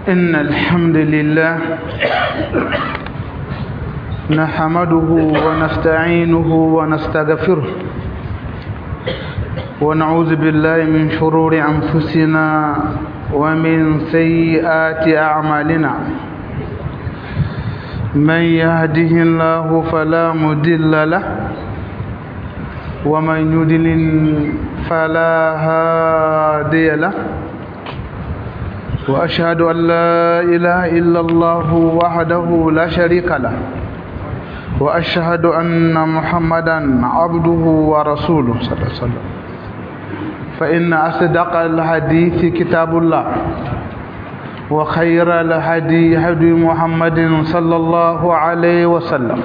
إن الحمد لله نحمده ونستعينه ونستغفره ونعوذ بالله من شرور أنفسنا ومن سيئات أعمالنا من يهده الله فلا مضل له ومن يضلل فلا هادي له وأشهد أن لا إله إلا الله وحده لا شريك له وأشهد أن محمدا عبده ورسوله صلى الله عليه وسلم فإن أصدق الحديث كتاب الله وخير الهدي هدي محمد صلى الله عليه وسلم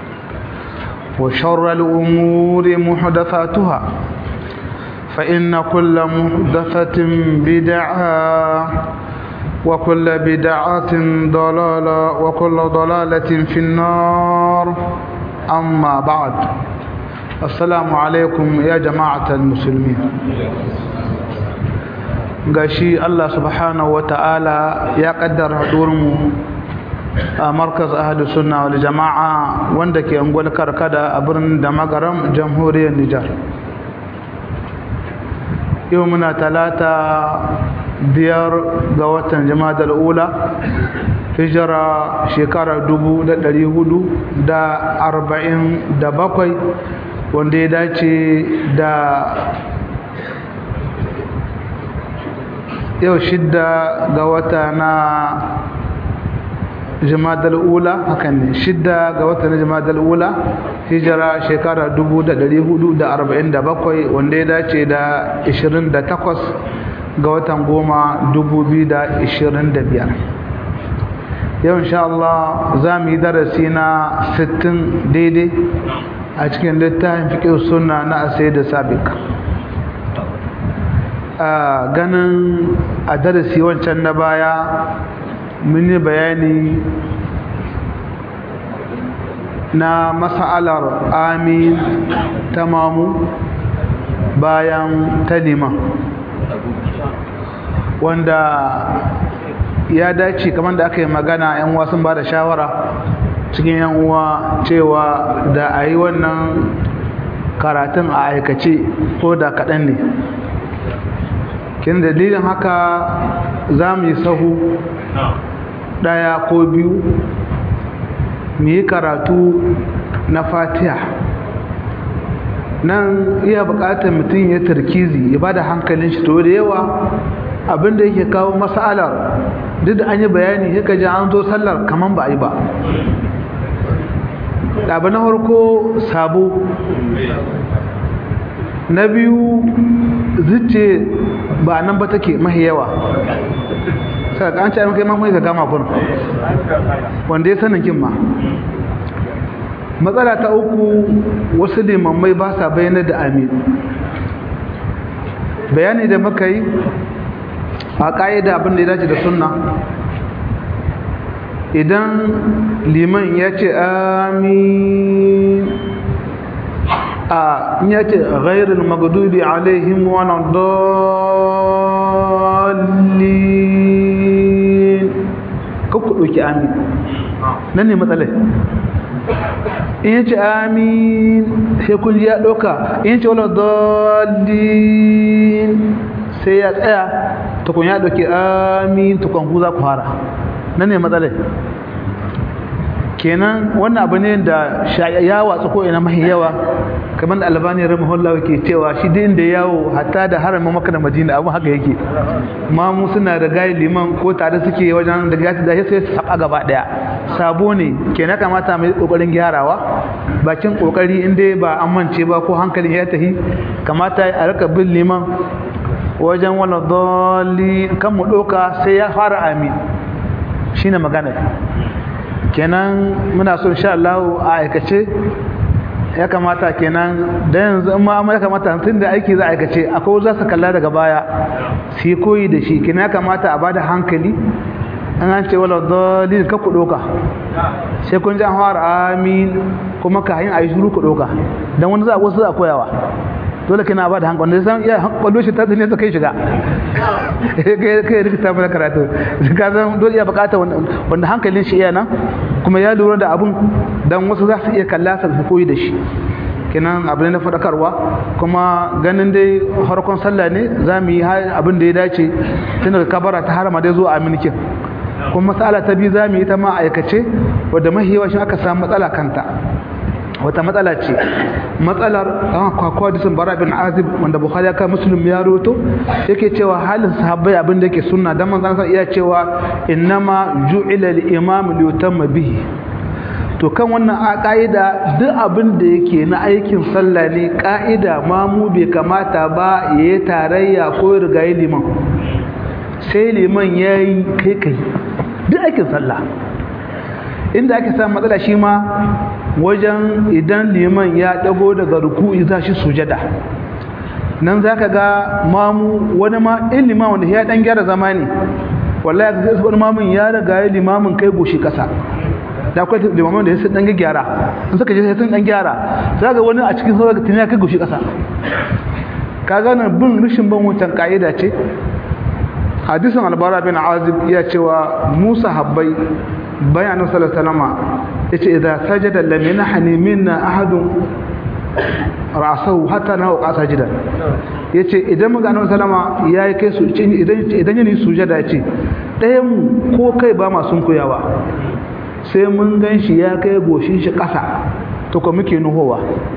وشر الأمور محدثاتها فإن كل محدثة بدعة وكل بدعة ضلالة وكل ضلالة في النار أما بعد السلام عليكم يا جماعة المسلمين gashi Allah subhanahu wata'ala ya kaddara mu a markaz ahadu sunna wal jama'a wanda ke angwal karkada a birnin da magaram jamhuriyar Nijar yau muna talata biyar ga watan jama'a ula hijira shekara dubu da ɗari hudu da arba'in da bakwai wanda ya dace da yau shidda ga wata na jimadar ula hakan ne shidda ga wata na jimadar ula hijira shekara 447 wanda ya dace da 28 ga watan goma 2025 yau insha Allah za mu yi darasi na 60 daidai a cikin littafin fiƙe suna na asai da sabik ganin a darasi wancan na baya mun yi bayani na mas'alar amin tamamu bayan talima wanda ya dace kamar da aka yi magana yan uwa sun ba da shawara cikin yan uwa cewa da a yi wannan karatun a aikace ko da kaɗan ne kin dalilin haka za mu yi sahu ɗaya ko biyu mu yi karatu na fatiha nan iya buƙatar mutum ya tarkizi ya ba da hankalin shi to da yawa abinda yake kawo matsalar duk da an yi bayani ya ji an zo sallar kamar ba a yi ba ɗaba na harko sabo na biyu zuce ba nan ba take mahi yawa sai ka an ce kai mamai ka gama kun wanda ya sanin kin ma matsala ta uku wasu limammai ba sa bayyana da amin bayani da muka yi a ƙa'ida abin da ya dace da sunna idan liman ya ce amin a ya ce ghairul magdubi alaihim wa dallin kakku ɗauki amin nan ne matsalai in yace amin sai kun ya ɗauka in yace wala dallin sai ya tsaya tukun ya ɗauki amin tukun ku za ku fara nan ne matsalai kenan wannan abu ne da ya watsu ko ina mahi yawa kamar da albani rahimahullah ke cewa shi din da yawo hatta da haramin maka da madina abu haka yake ma mu suna da gayi liman ko tare suke wajen da gashi da sai su saba gaba daya sabo ne kenan kamata mai kokarin gyarawa bakin kokari in dai ba an mance ba ko hankalin ya tahi kamata a rika bin liman wajen wala dalli kan mu doka sai ya fara amin shine magana kenan muna so insha Allah a aikace ya kamata kenan da yanzu in ma ya kamata tun da aiki za a aikace akwai za su kalla daga baya su yi koyi da shi kenan ya kamata a bada hankali an an ce wala dalil ka ku doka sai kun ji an fara amin kuma ka yin ayi shuru ku doka dan wani za a wasu za a koyawa dole kina ba da hankali wanda san iya hankali shi ta zane ta kai shiga kai kai rikita mana karatu ka san dole iya bukata wanda hankalin shi iya nan kuma ya lura da abun dan wasu za su iya kalla su koyi da shi kenan abin na faɗakarwa kuma ganin dai harkon sallah ne za mu yi abin da ya dace tun daga kabara ta harama dai zuwa aminikin kuma matsala ta biyu za mu yi ta ma aikace wadda mahiyawa shi aka samu matsala kanta wata matsala ce matsalar an kwakwa disan bara bin azib wanda bukhari ya kai muslim ya roto yake cewa halin sahabbai abin da yake sunna dan manzon sa iya cewa innama ju'ila al-imam li yutamma bihi to kan wannan a ka'ida duk abin da yake na aikin sallah ne ka'ida ma mu bai kamata ba yayi tarayya ko rigayi liman sai liman yayi kai kai duk aikin sallah inda ake samun matsala shi ma wajen idan liman ya dago daga ruku'i za shi sujada nan za ka ga mamu wani ma in liman wanda ya dan gyara zama ne wallahi ga wani mamun ya riga ya limamin kai goshi kasa da akwai limamin da ya dan gyara in suka je sun dan gyara za ga wani a cikin sauran tuni ya kai goshi kasa ka gane bin rishin ban wutan ka'ida ce hadisin albara bin azib ya cewa musa habbai bayanin salatalama ya ce idan sajada lamina hanimin na ahadun rasau hata na hauka sajida ya ce idan maganin salama ya yi kai su idan yi sujada ya ce ɗayan mu ko kai ba masu kuyawa sai mun gan shi ya kai goshin shi ƙasa to ko muke nuhowa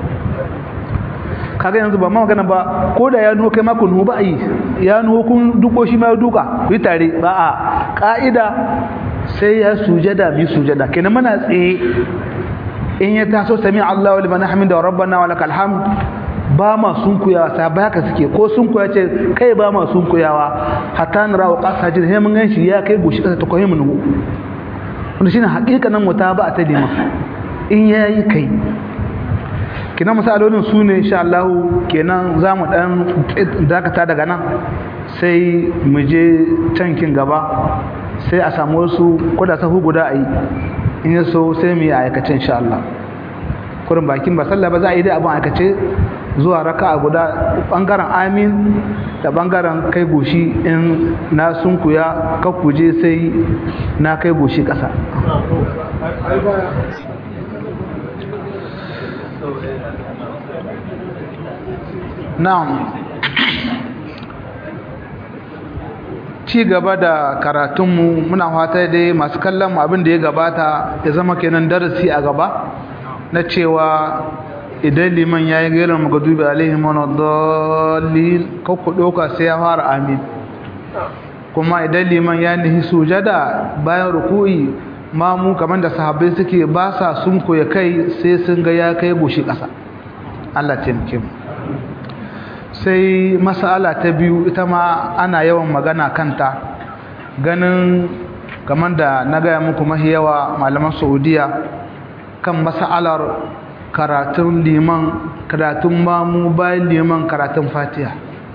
kaga yanzu ba magana ba ko da ya nuho kai mako nuho ba a yi ya nuho kun duko shi ma duka ku yi tare ba a ka'ida sai ya sujada bi sujada kenan muna tsaye in ya taso sami Allahu liman hamida rabbana wa lakal hamd ba ma sunkuyawa sai ba haka suke ko sunkuya ce kai ba ma sunkuyawa hatta nara wa qasa jin he mun ganshi ya kai goshi kasa ta koyi mun nuhu wanda shine hakikanin mutaba ta dima in yayi kai kina misalolin su ne insha Allah kenan zamu dan dakata daga nan sai mu je cankin gaba sai a samu wasu koda sahu guda a yi in ya so sai mu yi aikace insha Allah kurin bakin ba sallah ba za a yi dai abin aikace zuwa raka a guda bangaren amin da bangaren kai goshi in na sunkuya kakkuje sai na kai goshi ƙasa na'am ci gaba da karatunmu muna fata dai masu kallon mu abin da ya gabata ya zama kenan darasi a gaba na cewa idan liman ya yi gairar magadubi alaihi manadallin kakku ɗauka sai ya fara amin kuma idan liman ya nihi sujada bayan ruku'i mamu kamar da sahabbai suke ba sa sun koya kai sai sun ga ya kai goshi ƙasa Allah taimake mu sai masala ta biyu ita ma ana yawan magana kanta ganin kamar da na gaya muku mahi yawa malaman saudiya kan masalar karatun liman karatun mamu bayan liman karatun fatiha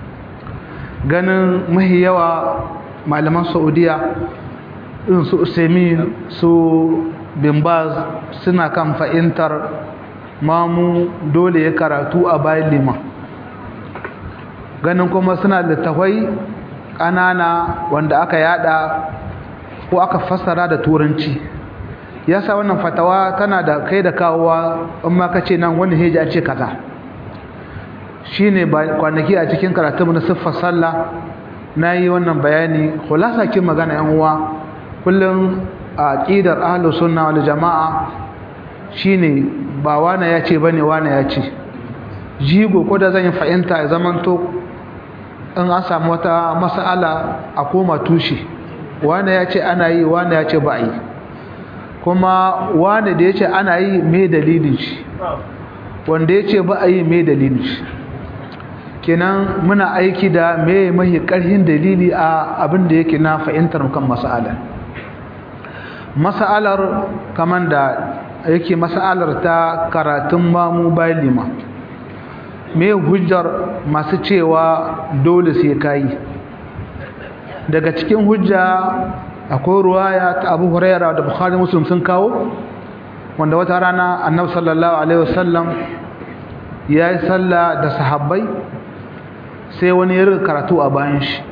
ganin mahi yawa malaman saudiya irin su usaimin su bimbaz suna kan fahimtar mamu dole ya karatu a bayan liman ganin kuma suna da tawai ƙanana wanda aka yada ko aka fassara da turanci yasa wannan fatawa tana da kai da kawowa in ma kace nan wani heji a ce kaza shine kwanaki a cikin karatu na siffar sallah nayi wannan bayani khulasa kin magana yan uwa kullum a aqidar ahlus sunna wal jamaa shine ba wana yace bane wana yace jigo ko da zan yi fahimta ya zamanto in an samu wata mas'ala a koma tushe wane ya ce ana yi wane ya ce ba a yi kuma wane da ya ce ana yi mai dalilin shi wanda ya ce ba a yi mai dalilin shi kenan muna aiki da mai mahi ƙarfin dalili a abin da yake na fahimtar kan mas'alar mas'alar kamar da yake mas'alar ta karatun mamu bayan lima me hujjar masu cewa dole sai kayi daga cikin hujja akwai ruwaya ta Abu Huraira da Bukhari Muslim sun kawo wanda wata rana Annabi sallallahu alaihi wasallam ya yi sallah da sahabbai sai wani ya rika karatu a bayan shi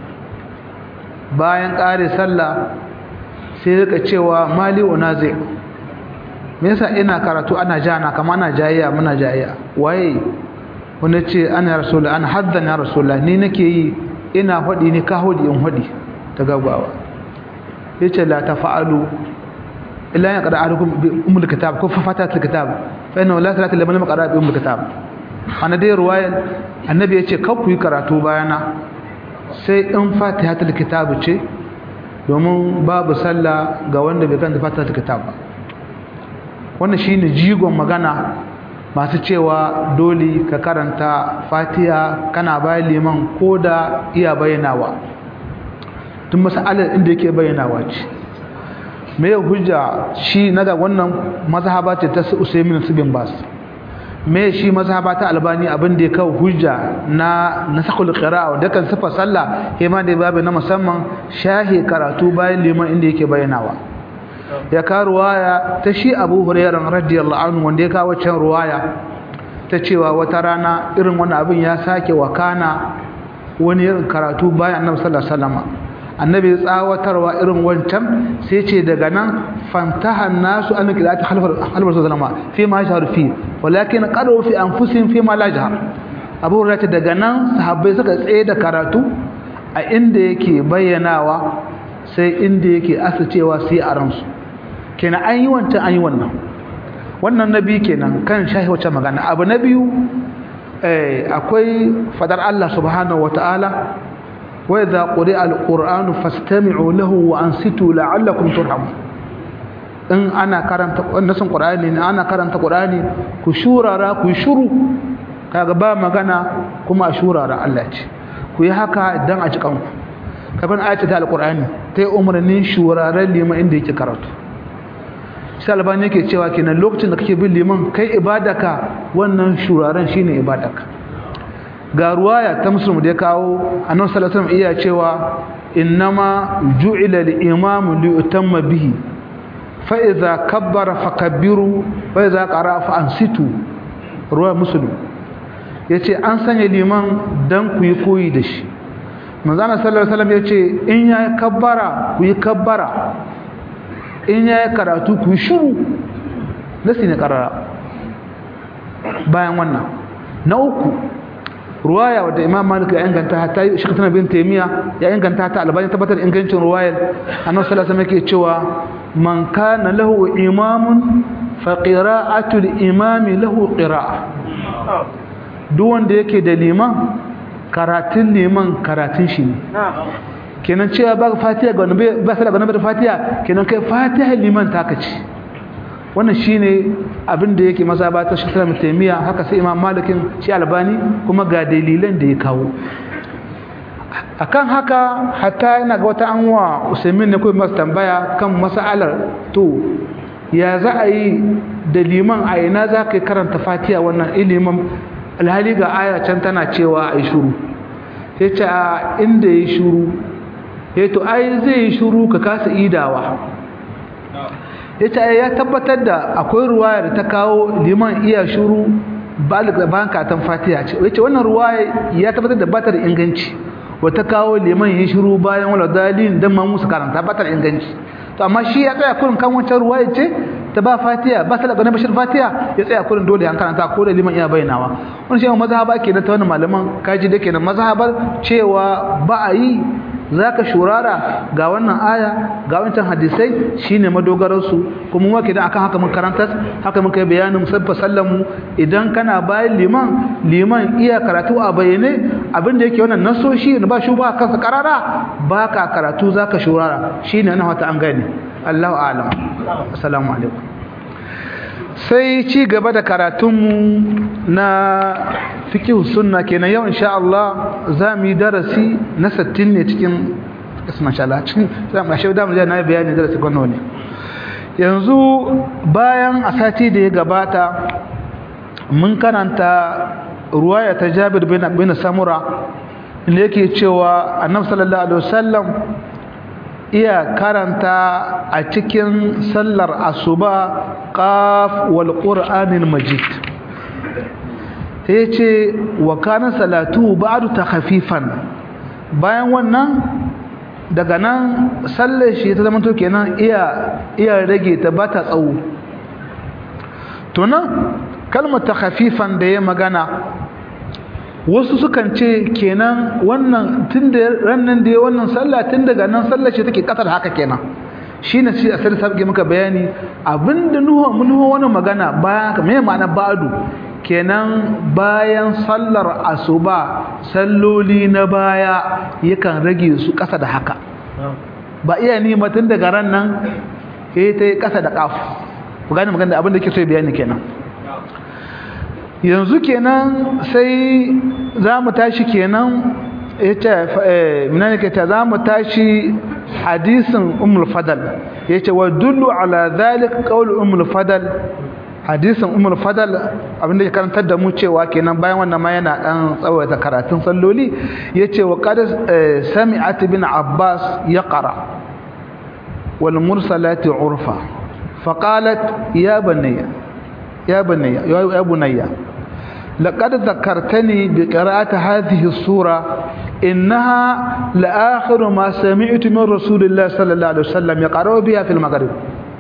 bayan ƙare sallah sai rika cewa mali unazi me yasa ina karatu ana jana kama ana jayayya muna jayayya waye wanda ce ana rasulullah ana haddan ya rasulullah ni nake yi ina hudi ni ka hudi in hudi ta gaggawa yace la tafa'alu illa ya qada ahadukum bi umul kitab ko fa fatatul kitab fa inna la salata liman qara bi umul kitab ana dai ruwayan annabi yace kar ku yi karatu bayana sai in fatihatul kitab ce domin babu sallah ga wanda bai kanta fatihatul kitab ba wannan shine jigon magana masu cewa dole ka karanta fatiha kana bayan liman ko da iya bayyanawa tun masalar inda yake bayyanawa ce me hujja shi na da wannan mazhaba ce ta usaimin su bin bas me shi mazhaba ta albani abin da ya kawo hujja na nasakul qira'a da kan sifa sallah hema da babu na musamman shahi karatu bayan liman inda yake bayyanawa ya ka ruwaya ta shi abu hurairar radiyallahu anhu wanda ya kawo can ruwaya ta cewa wata rana irin wani abin ya sake wakana wani irin karatu bayan annabi sallallahu alaihi wasallam annabi tsawatarwa irin wancan sai ce daga nan fantaha nasu an qira'ati halfar halfar sallama fi ma shahar fi walakin qadu fi anfusihim fi ma la jahar abu hurairar daga nan sahabbai suka tsaye da karatu a inda yake bayyanawa sai inda yake asacewa sai a ransu kenan an yi wancan an yi wannan wannan na biyu kenan kan shahi wacce magana abu na biyu akwai fadar Allah subhanahu wata'ala wa idza quri'a al-qur'anu fastami'u lahu wa ansitu la'allakum turhamun in ana karanta nasin qur'ani ne ana karanta qur'ani ku shurara ku shuru kaga ba magana kuma a shurara Allah ce ku yi haka dan a cikan ku kaban ayata ta al-qur'ani ta yi umarnin shuraren liman inda yake karatu sai albani yake cewa kenan lokacin da kake bin liman kai ibadaka wannan shuraren shine ibadaka ga ruwaya ta muslim da ya kawo annabi sallallahu alaihi wasallam iya cewa innama ju'ila al-imam li yutamma bihi fa idza kabbara fakabbiru fa idza qara'a fa ansitu ruwaya muslim yace an sanya liman dan ku yi koyi da shi manzo sallallahu alaihi wasallam yace in ya kabbara ku yi kabbara in ya yi karatu ku shuru nasi ne karara bayan wannan na uku ruwaya wadda imam malik ya inganta hatta shi tana bin taimiya ya inganta ta albani tabbatar ingancin ruwayar annabi sallallahu alaihi yake cewa man kana lahu imamun fa qira'atul imami lahu qira'a duk wanda yake da liman karatun liman karatun shi ne kenan cewa ba fatiha ga wani ba sai ga nabi fatiha kenan kai fatiha liman ta kace wannan shine abin da yake maza ba ta shekara mutamiya haka sai imam malikin shi albani kuma ga dalilan da ya kawo akan haka hatta yana ga wata anwa usaimin ne kuma masu tambaya kan mas'alar to ya za a yi da liman a ina za ka karanta fatiha wannan ilimin alhali ga aya can tana cewa a yi shuru sai ce a inda ya yi shuru ya to ai zai yi shuru ka kasa idawa ya ce ya tabbatar da akwai ruwaya da ta kawo liman iya shuru bayan katon fatiha ce ya ce wannan ruwaya ya tabbatar da batar inganci wata kawo liman yi shuru bayan wala dalilin don ma musu karanta batar inganci to amma shi ya tsaya kurin kan wancan ruwaya ce ta ba fatiha ba sadaka na bashir fatiha ya tsaya kurin dole an karanta ko da liman iya bayyanawa wani shi mazhaba ke da ta wani malaman kaji da kenan mazhabar cewa ba a yi zaka shurara ga wannan aya ga wancan hadisai shine madogaran su kuma muke da akan haka mun karanta haka mun kai bayanin sabba sallamu idan kana bayan liman liman iya karatu a bayyane abinda yake wannan nasoshi ba shi ba kansa karara baka karatu zaka shurara shine ana wata an gane Allahu a'lam assalamu alaikum sai ci gaba da karatunmu na fikihu sunna kenan yau insha Allah za mu yi darasi na 60 ne cikin masha Allah cikin za mu shaida mu na bayani darasi kwano ne yanzu bayan a sati da ya gabata mun karanta ruwaya ta Jabir bin bin Samura inda yake cewa Annabi sallallahu alaihi wasallam iya karanta a cikin sallar asuba qaf wal qur'anil majid sai ce wa kana salatu ba'du takhfifan bayan wannan daga nan sallar shi ta zama to kenan iya iya rage ta bata tsawo to nan kalmar takhfifan da ya magana wasu sukan ce kenan wannan tunda rannan da ya wannan sallah tun daga nan sallar shi take kasar haka kenan shine shi a sai sabge maka bayani abinda nuhu mun wani magana bayan me ma'ana ba'du kenan bayan sallar asuba salloli na baya yakan rage su kasa da haka ba iya ni mutun daga ran nan eh ta kasa da kaf ku gane magana abin da yake so bayani kenan yanzu kenan sai za mu tashi kenan yace eh minane ke ta za mu tashi hadisin ummul fadal yace wa dullu ala dhalik qawl ummul fadal hadisin ummul fadal abinda ya karantar da mu cewa kenan bayan wannan ma yana dan tsawaita karatun salloli yace wa qad sami'at bin abbas yaqra wal mursalati urfa faqalat ya bunayya ya bunayya ya bunayya لقد ذكرتني بقراءة هذه السورة إنها لآخر ما سمعت من رسول الله صلى الله عليه وسلم يقرأ بها في المغرب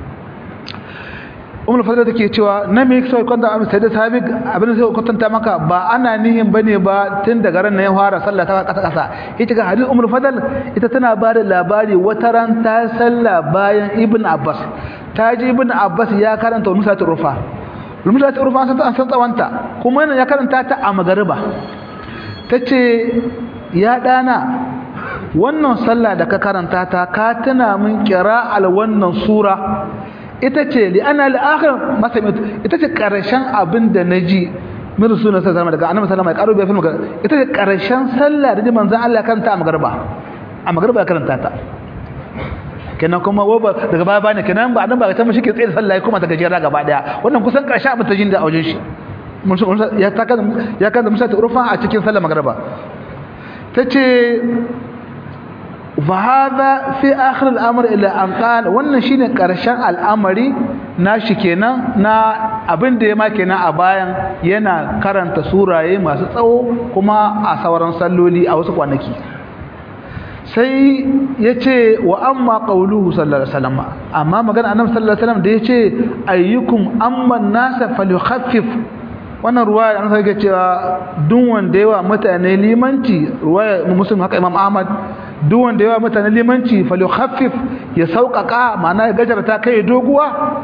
umar fadar da ke cewa na me yake kwanta amma sai da sabi abin da sai kwatanta maka ba ana nihin bane ba tun daga ran ya fara sallah ta kasa kasa ita ga hadith umar fadal ita tana ba da labari wata ran ta sallah bayan ibn abbas ta ji ibn abbas ya karanta musa ta rufa musa ta rufa an san tsawanta kuma yana ya karanta ta a magariba tace ya dana wannan sallah da ka karanta ta ka tuna min qira'al wannan sura ita ce li ana al-akhir masami ita ce karshen abin da naji min rasulullah sallallahu alaihi daga annabi sallallahu alaihi wasallam ya karo bai ita ce karshen sallah da manzon Allah karanta a magriba a magriba karanta ta kenan kuma waba daga baya bane kenan ba annabi ba ta mishi ke tsaye sallah kuma ta gajera gaba daya wannan kusan karshen abin ta jin da aujin shi ya ta kan ya kan musa ta urfa a cikin sallah magriba tace فهذا في آخر الأمر إلى أن قال wannan shine karshen al'amari nashi kenan na abin da ya ma kenan a bayan yana karanta suraye masu tsawo kuma a sauran salloli a wasu kwanaki sai yace wa amma qauluhu sallallahu alaihi wasallam amma magana annabi sallallahu alaihi wasallam da yace ayyukum amma nasa falyukhaffif wannan ruwaya an sake cewa duk wanda yawa mutane limanci ruwaya muslim haka imam ahmad duk wanda yawa mutane limanci falyukhaffif ya sauƙaƙa ma'ana ya gajarta kai doguwa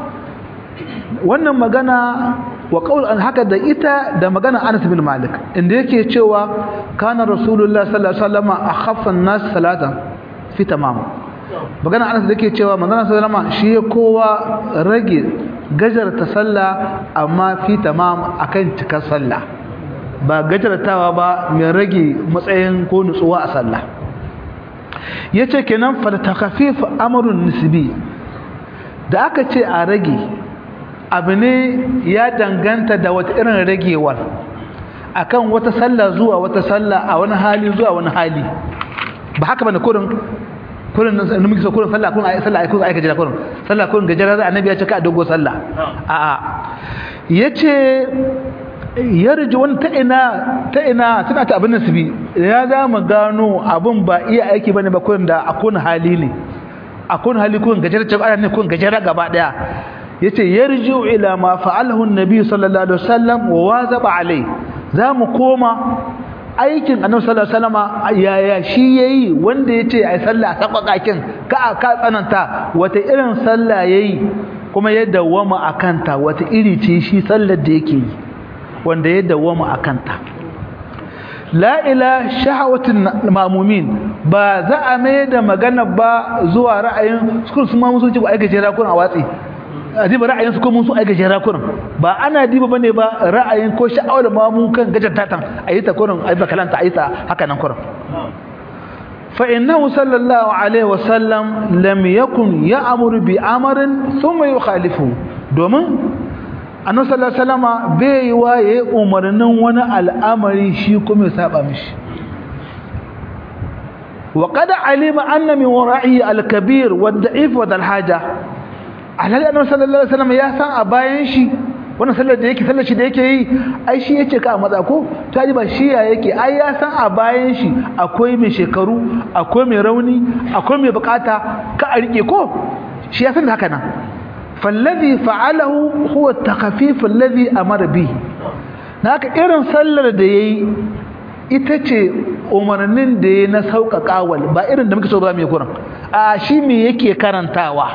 wannan magana wa qaul an haka da ita da magana Anas bin Malik inda yake cewa kana rasulullah sallallahu alaihi wasallam akhaffa an-nas salatan fi tamam magana Anas da yake cewa manzon sallallahu alaihi wasallam shi kowa rage gajarta sallah amma fi tamam akan cikar sallah ba gajartawa ba mai rage matsayin ko nutsuwa a sallah yace kenan fa takhfif amrun nisbi da aka ce a rage abu ne ya danganta da wata irin ragewar akan wata sallah zuwa wata sallah a wani hali zuwa wani hali ba haka bane kurin kurin nan muke so kurin sallah kurin ayi sallah ayi kurin ayi gajera kurin sallah kurin gajera da annabi ya ce ka dogo sallah a a yace yarji wani ta ina ta ina suna ta abin nasibi ya za mu gano abin ba iya aiki bane ba kurin da akun hali ne akun hali kurin gajera ce ana ne kurin gajera gaba daya yace yarji ila ma fa'alahu an-nabi sallallahu alaihi wasallam wa wazaba alai za mu koma aikin annabi sallallahu alaihi wasallam yaya shi yayi wanda yace ai sallah sakakakin ka ka tsananta wata irin sallah yayi kuma ya dawama akanta wata iri ce shi sallar da yake yi wanda ya dawama akanta la ila shahawatin ma'mumin ba za a mai da magana ba zuwa ra'ayin su su ma musu ci ba ai gajera kun a watsi a diba ra'ayin su ko mun su ai gajera kun ba ana diba bane ba ra'ayin ko sha'awar mamu kan gajarta tan ayi ta kurin ayi ba kalanta ayi ta haka nan kurin fa innahu sallallahu alaihi wasallam lam yakun ya'muru bi amrin thumma yukhalifu domin annabi sallallahu alaihi wasallama bai waye umarnin wani al'amari shi kuma ya saba mishi wa qad alima anna min wara'i al-kabir wa ad-da'if wa al-haja alhali annabi sallallahu alaihi wasallam ya san a bayan shi wannan sallar da yake sallar shi da yake yi ai shi yace ka a matsa ko ta ji ba shi ya yake ai ya san a bayan shi akwai mai shekaru akwai mai rauni akwai mai bukata ka a rike ko shi ya san haka nan fallazi fa'alahu huwa at-takhfif alladhi amara bihi naka irin sallar da yayi ita ce umarnin da ya na sauƙaƙawal ba irin da muke so ba mai kuran a shi me yake karantawa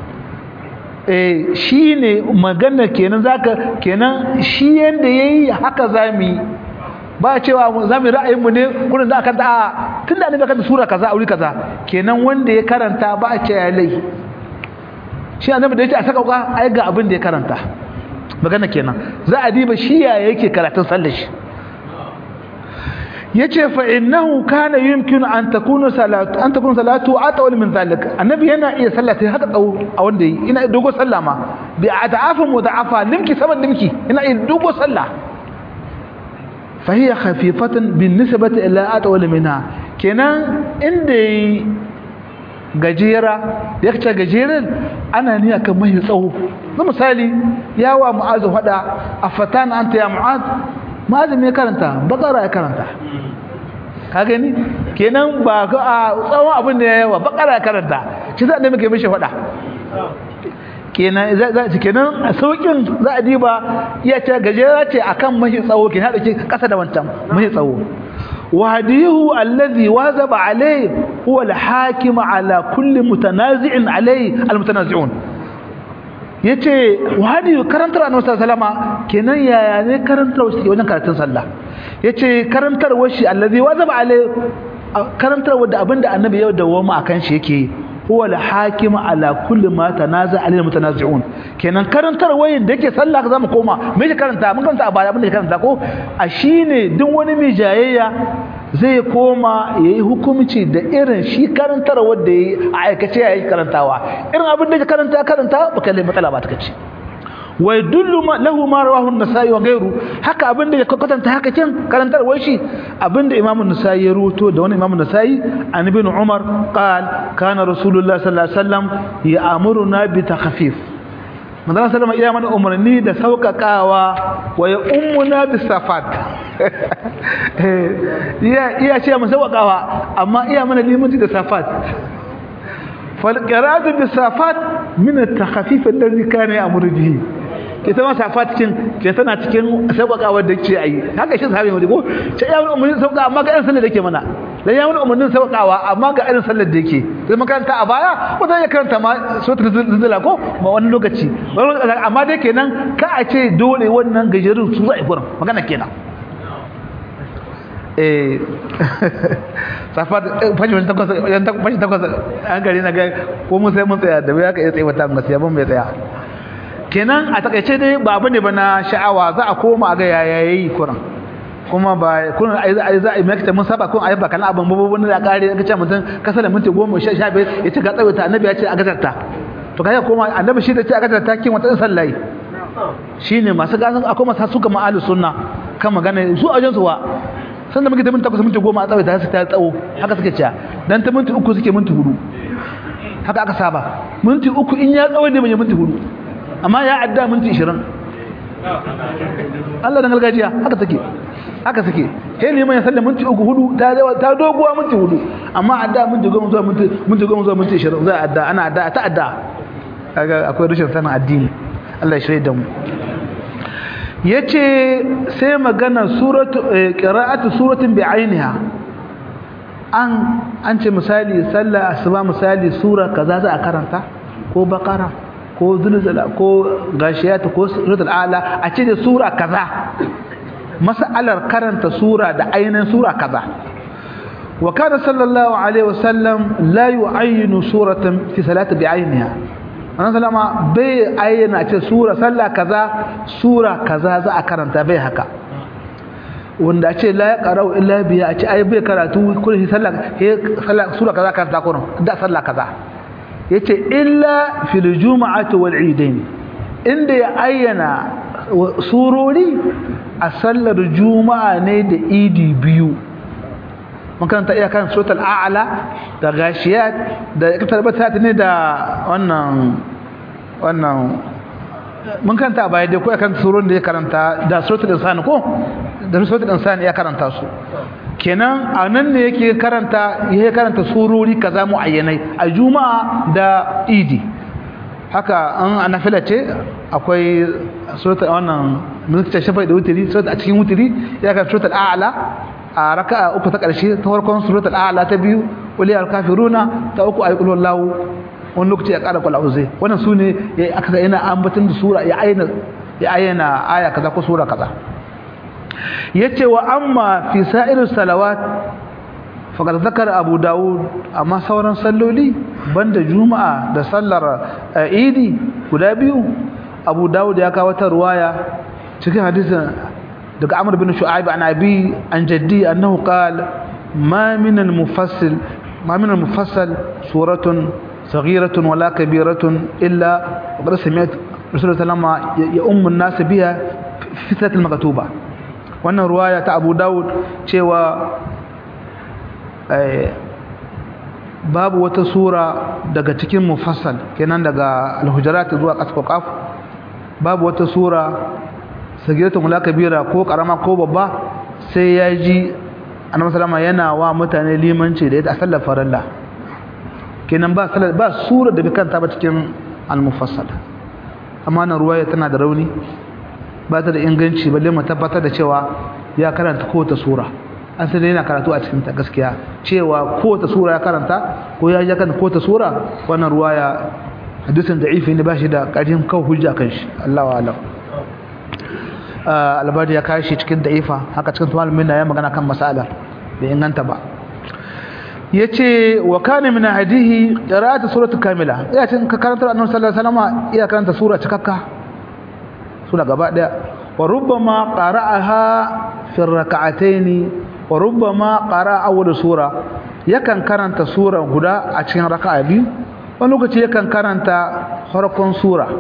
eh shi ne magana kenan zaka kenan shi yanda yayi haka zamu yi ba cewa za mu ra'ayin mu ne kurin da aka a tunda annabi aka sura kaza auri kaza kenan wanda ya karanta ba a ce ya lai shi annabi da yake a saka ka ai ga abin da ya karanta magana kenan za a diba shi ya yake karatun sallar shi yace fa innahu kana yumkinu an takuna salatu an takuna salatu atawal min zalik annabi yana iya sallata haka tsawo a wanda yi ina dogo sallah ma bi ata'afa muda'afa limki saban limki ina iya dogo sallah fa hiya khafifatan bin nisbati ila atawal minha kenan inda gajera da yake gajeren ana niyya kan mai tsawo na misali yawa mu'azu hada afatan anta ya mu'az mu'az me karanta bakara ya karanta ka gani kenan ba ga a tsawon abin da yawa bakara ya karanta shi za a muke mishi hada kenan za za kenan saukin za a diba iya ce gajera ce akan mahi tsawo kenan da ke kasa da wancan mahi tsawo وهديه الذي واظب عليه هو الحاكم على كل متنازع عليه المتنازعون yace wahadi karantar annabi sallallahu alaihi wasallam kenan yaya ne karantar shi wajen karatun sallah yace karantar washi allazi wazaba alai karantar wanda abinda annabi ya dawo mu akan shi yake huwa al-hakim ala kulli ma tanaza alil mutanazi'un kenan karantar wayin da yake sallah ka zamu koma me yake karanta mun karanta a baya abin da yake karanta ko a shine duk wani mai jayayya zai koma yayi hukunci da irin shi karantar wanda yayi a aikace yayi karantawa irin abin da yake karanta karanta baka lai matsala ba ta kace wa yadullu lahu ma rawahu an-nasa'i wa ghayru haka abinda ya kwatanta haka kin karantar wai shi abinda imamu an-nasa'i ya ruwato da wani imamu an-nasa'i an ibn umar qal kana rasulullah sallallahu alaihi wasallam ya'muruna bi takhfif manzon sallama iya mana umarni da sauƙaƙawa wa ya ummuna bi safat iya iya ce mu sauƙaƙawa amma iya mana limanci da safat fal qira'atu bi safat min at-takhfif alladhi kana ya'muru bihi ke ta masa fatikin ke tana cikin sauƙaƙawar da ke ayi haka shi sahabi mu ko ce ya wani umarnin sauƙa amma ga irin sallar da yake mana dan ya wani umarnin sauƙawa amma ga irin sallar da yake sai makaranta a baya ko zai karanta ma sotar zuzula ko ma wani lokaci amma dai kenan ka a ce dole wannan gajerun su za a yi gurin magana kenan eh safat fashi wani takwas fashi takwas an gari na ga ko mun sai mun tsaya da bai aka iya tsaye wata gaskiya ban mai tsaya kenan a takaice dai ba abu ne ba na sha'awa za a koma a ga yaya yayi kuran kuma ba kun ai za a za a makita mun saba kun ayi ba kana abin babu wani da kare ka ce mutum kasa da minti 10 15 ya ce ga tsawaita annabi ya ce a gazarta to kai koma annabi shi da ce a gazarta kin wata sallai shine masu gasan akwai masu suka ma'alu sunna kan magana su ajin su wa san da muke ta minti 8 minti 10 a tsawaita su ta tsawo haka suke cewa dan ta minti 3 suke minti 4 haka aka saba minti 3 in ya tsawo ne mai minti 4 amma ya adda minti 20 Allah dan gargajiya haka take haka take sai liman ya sallama minti uku hudu ta ta doguwa minti hudu amma adda minti goma zuwa minti minti goma zuwa minti 20 za adda ana adda ta adda kaga akwai rashin sanin addini Allah ya shirye da mu yace sai magana suratu qira'atu suratin bi ainiha an an ce misali sallah asuba misali sura kaza za a karanta ko bakara ko zulzala ko gashiyata ko suratul a'la a ce da sura kaza mas'alar karanta sura da ainihin sura kaza wa kana sallallahu alaihi wasallam la yu'ayyinu suratan fi salati bi'ayniha annabi sallama bai ayyana ce sura sallah kaza sura kaza za a karanta bai haka wanda a ce la yaqra'u illa biya a ce ai bai karatu kullu sallah sallah sura kaza karanta kurin da sallah kaza yace illa fil juma'ati wal eidain inda ya ayyana surori a sallar juma'a ne da idi biyu makaranta iya kan suratul a'la da gashiyat da iktarbata ne da wannan wannan mun karanta a baya dai ko ya karanta surun da ya karanta da suratul insan ko da suratul insan ya karanta su kenan a nan ne yake karanta ya karanta surori kaza muayyanai a juma'a da idi haka an anafila ce akwai suratul wannan mulkin shafa da wutiri suratul a cikin wutiri ya karanta suratul a'la a raka'a uku ta ƙarshe ta farkon suratul a'la ta biyu qul ya kafiruna ta uku ayatul wallahu wani lokaci ya ƙara kwallo zai wannan su ne ya aka yana ambatin da sura ya ayyana ya ayyana aya kaza ko sura kaza yace wa amma fi sa'ir salawat faqad zakara abu daud amma sauran salloli banda juma'a da sallar idi guda biyu abu daud ya kawo ta ruwaya cikin hadisin daga amr bin shu'aib an abi an jaddi annahu qala ma min al-mufassil ma min al-mufassal suratun صغيرة ولا كبيرة إلا وقد سمعت رسول الله لما يؤم الناس بها في فتنة المكتوبة وأن رواية أبو داود شوى babu wata sura daga cikin mufassal kenan daga al-hujurat zuwa qaf babu wata sura sagiratu mula kabira ko karama ko babba sai ya ji annabi sallama yana wa mutane limanci da ita a sallar farilla kenan ba salat ba sura da bikanta ba cikin al-mufassal amma na ruwaya tana da rauni ba ta da inganci balle mu tabbatar da cewa ya karanta kowace sura an sai yana karatu a cikin ta gaskiya cewa kowace sura ya karanta ko ya ji kan kowace sura wannan ruwaya hadisin da'ifi ne ba shi da ƙarfin kawo hujja kan shi Allahu a'lam albadi ya kashi cikin da'ifa haka cikin malamin na ya magana kan mas'alar bai inganta ba yace wa kana min hadihi qira'atu surati kamila ya cin ka karanta annabi sallallahu alaihi wasallam iya karanta sura cikakka sura gaba daya wa rubbama qara'aha fi rak'atayn wa rubbama qara'a awwal sura yakan karanta sura guda a cikin raka'a biyu wani lokaci yakan karanta farkon sura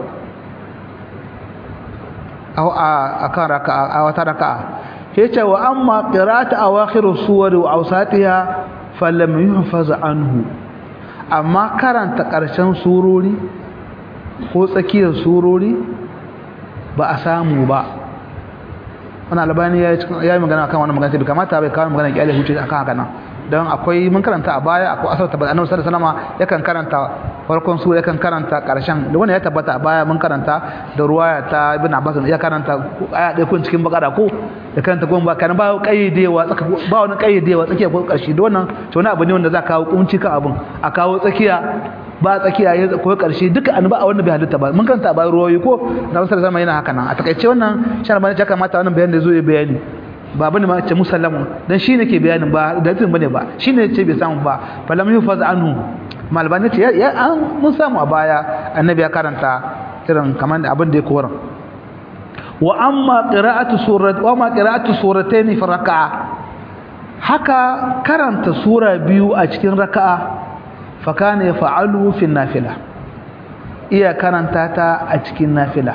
a kan raka'a a wata raka'a yace wa amma qira'atu awakhir suwari wa awsatiha falam yuhfaz anhu amma karanta ƙarshen surori ko tsakiyar surori ba a samu ba wannan albani ya yi magana kan wannan magana bai kamata bai kawo magana kyale huce akan haka nan don akwai mun karanta a baya akwai asar tabbata annabi sallallahu alaihi wasallam yakan karanta farkon sura yakan karanta karshen da wannan ya tabbata a baya mun karanta da ruwaya ta ibn abbas ya karanta aya ɗaya kun cikin bakara ko ya karanta goma ba kana ba kayyadewa tsaka ba wani kayyadewa tsakiya ko karshe da wannan to wani abu ne wanda za kawo kunci kan abun a kawo tsakiya ba tsakiya ya ko karshe duka an ba a wannan bai halitta ba mun karanta a baya ruwayoyi ko da sallallahu alaihi yana haka nan a takaice wannan shan bane ya kamata wannan bayanin da zo ya bayani ba bane ma ce musallamu dan shine ke bayanin ba da tun bane ba shine ce bai samu ba falam yufaz anhu malbani ce ya an mun samu a baya annabi ya karanta irin kamar abin da ya koran wa amma qira'atu surat wa ma qira'atu suratayn fi raka'a haka karanta sura biyu a cikin raka'a fa kana yaf'alu fi nafila iya karanta ta a cikin nafila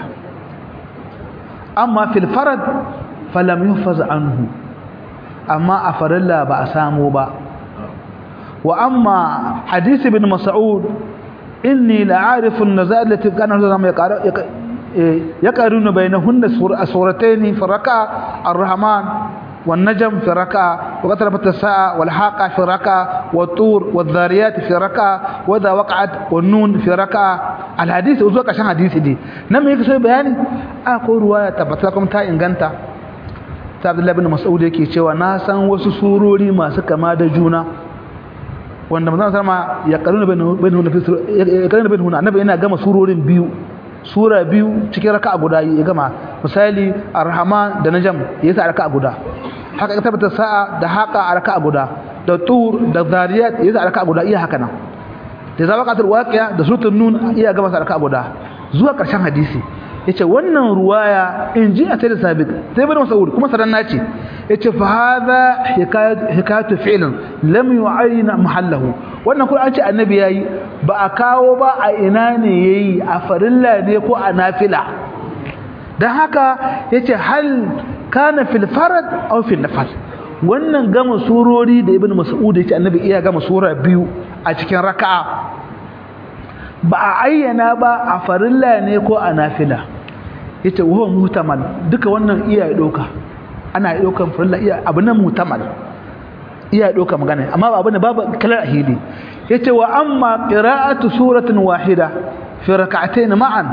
amma fil farad falam yufaz anhu amma a farilla ba a samu ba wa amma hadisi bin mas'ud inni la'arifu an-nazal allati kana zama yaqarunu bainahunna suratayn fi raka'a ar-rahman والنجم في ركعة وقتربت الساعة والحاقة في ركعة والطور والذاريات في ركعة وذا وقعت والنون في ركعة الحديث أزوك عشان حديث دي نم يكسر بياني أقول رواية تبتلكم تا إنغانتا ta Abdullahi bin Mas'ud yake cewa na san wasu surori masu kama da juna wanda manzon sama ya karuna bin bin ya karuna bin hunna annabi yana gama surorin biyu sura biyu cikin raka'a guda ya gama misali ar-rahman da najm ya sa raka'a guda haka tabbata sa'a da haqa a raka'a guda da tur da zariyat ya sa raka'a guda iya haka nan da zawaqatul waqi'a da suratul nun iya gama sa raka'a guda zuwa karshen hadisi yace wannan ruwaya in ji a tare sabit sai bin mas'ud kuma saranna ce yace fa hadha hikayatu fi'lin lam yu'ayyin mahallahu wannan kuma an ce annabi yayi ba a kawo ba a ina ne yayi a farilla ne ko a nafila dan haka yace hal kana fil farad aw fil nafal wannan gama surori da ibn mas'ud yace annabi iya gama sura biyu a cikin raka'a ba a ayyana ba a farilla ne ko a nafila yace wa mutamal duka wannan iya doka ana dokan farilla iya abu na mutamal iya doka magana amma ba abin babu kalar ahili yace wa amma qira'atu suratin wahida fi rak'atayn ma'an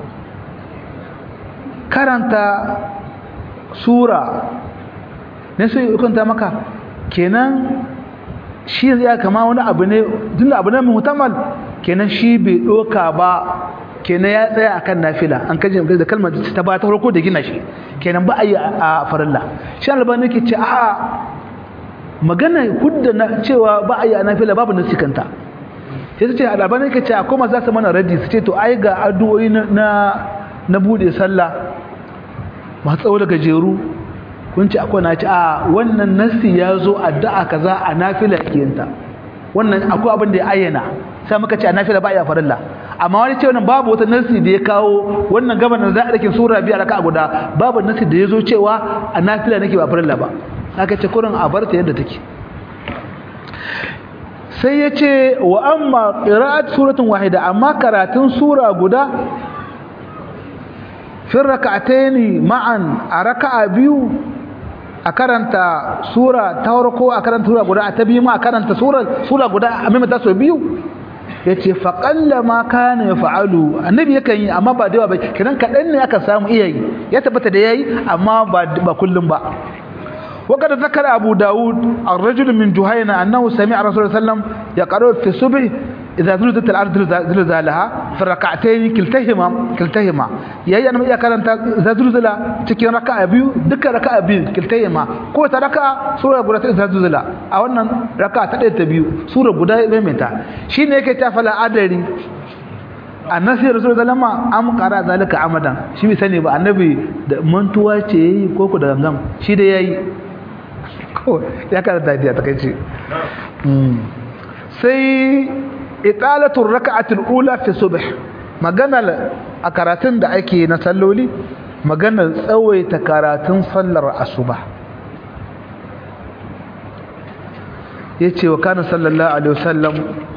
karanta sura ne sai kunta maka kenan shi ya kama wani abu ne tunda abu ne mutamal kenan shi bai doka ba kenan ya tsaya akan nafila an kaje da kalmar ta ba ta farko da gina shi kenan ba a yi a farilla shi albani yake ce a magana hudda na cewa ba a yi a nafila babu nasi kanta sai ta ce albani yake ce akwai masu zasu mana raddi su ce to ai ga addu'o'i na na bude sallah masu tsawo da gajeru kun ce akwai na ce a wannan nasi ya zo addu'a kaza a nafila kiyanta wannan akwai abin da ya ayyana sai muka ce a nafila ba a yi a farilla amma wani ce wannan babu wata nasi da ya kawo wannan gabanin za a dake sura biya raka guda babu nasi da ya zo cewa a nafila nake ba farilla ba aka ce kurin a barta yadda take sai ya ce wa amma qira'at suratun wahida amma karatun sura guda fi rak'ataini ma'an a raka'a biyu a karanta sura ta farko a karanta sura guda a ta biyu ma a karanta sura sura guda a maimaita sau biyu ya ce faƙalla ma kana ya fa'alu annabi yakan yi amma ba da yawa ba kiran kaɗan ne aka samu iya yi ya tabbata da ya yi amma ba kullum ba وقد ذكر أبو داود الرجل من جهينة أنه سمع رسول الله صلى الله عليه وسلم يقرأ في الصبح إذا زلزلت الأرض زلزالها في الركعتين كلتهما كلتهما يعني أنا إذا كانت إذا زلزل تكين ركعة بيو دك ركعة بيو كلتهما قوة ركعة سورة قولت إذا زلزل أو أن ركعة تلت بيو سورة قولت بمتا شين يكي تفلا أدري annasi rasul sallama am qara zalika amadan shi bai sani ba annabi da mantuwa ce yayi ko ku da gangam shi da yayi ko ya karanta da ta kai sai iqalatu rak'ati al-ula fi subh maganar a karatun da ake na salloli maganar tsawaita karatun sallar asuba yace wa kana sallallahu alaihi wasallam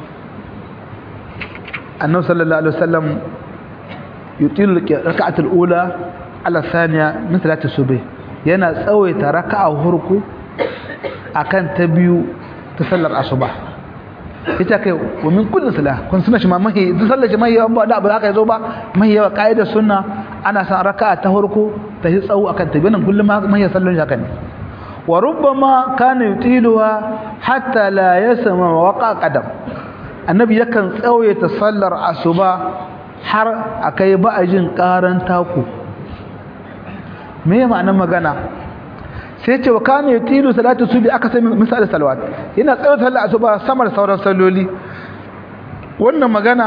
annabi sallallahu alaihi wasallam yutilu rak'at al-ula ala thaniya min salati subh yana tsawaita raka'a hurku akan ta biyu ta sallar asuba ita kai wa min kulli salah kun suna shi ma mahi duk sallar shi mahi ba da abu haka yazo ba mahi yawa kaidar sunna ana san raka'a ta hurku ta yi tsawo akan ta biyu kullum mahi sallar haka ne wa rubbama kana yutiluha hatta la yasma waqa qadam annabi yakan tsawaita sallar asuba har akai ba a jin karan taku me ma'anar magana sai ce wa kana yutilu salatu subi aka sai misal salawat yana tsawaita sallar asuba samar sauran salloli wannan magana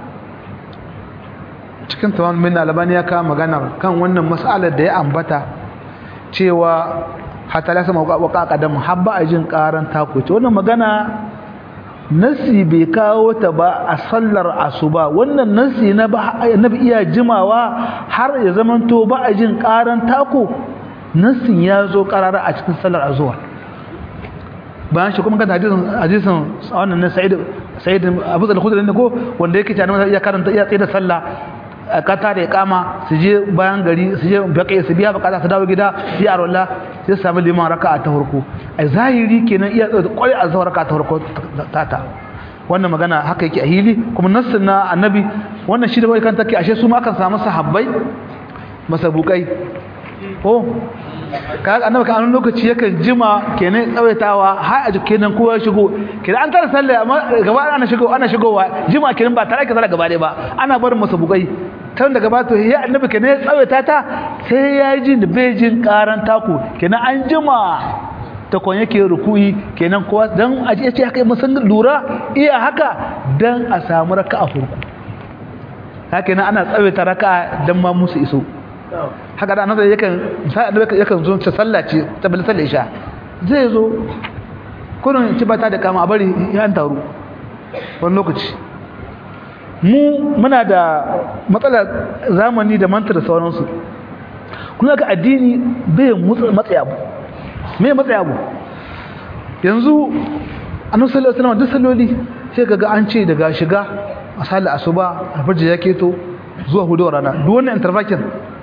cikin tawon min albani ya kawo magana kan wannan mas'alar da ya ambata cewa hatta la sama waka kadam habba a jin karan taku ce wannan magana nasi bai kawo ta ba a sallar asuba wannan nasi na nabi iya jimawa har ya zamanto ba a jin karan tako nasin ya zo karara a cikin sallar azuwa bayan shi kuma kan hadisin hadisin wannan na sa'id sa'id abu zal khudri ne ko wanda yake cewa ya karanta ya tsaye da sallah kata da iqama su je bayan gari su je baƙi su biya bukata su dawo gida sai arwalla sai su samu liman raka'a ta farko ai zahiri kenan iya kwai a zawar raka'a ta farko tata wannan magana haka yake a hili kuma nassin na annabi wannan shi da bai kan take ashe su ma kan samu sahabbai masabukai ko kaga annabi kan lokaci yakan jima kenan tsawaitawa har a kenan kowa shigo kenan an tara sallah amma gaba ana shigo ana shigowa jima kenan ba tare ka sallah gaba ba ana barin masabukai tun daga ba to ya annabi kenan ya tsawaita ta sai ya ji da bejin karan taku kenan an jima ta kon yake rukuyi kenan kowa dan a ce haka musan lura iya haka dan a samu raka'a farko haka nan ana tsawaita raka'a dan ma musu iso haka da annabi yakan sai annabi yakan zo ta sallace ta bil sallar isha zai zo kullun ci bata da kama a bari ya taru wani lokaci mu muna da matsalar zamani da mantar sauransu kuma ga addini bai matsaya abu me matsaya abu yanzu annabi sallallahu alaihi wasallam duk salloli sai kaga an ce daga shiga a sallar asuba a farji ya keto zuwa hudu rana duk wannan intervakin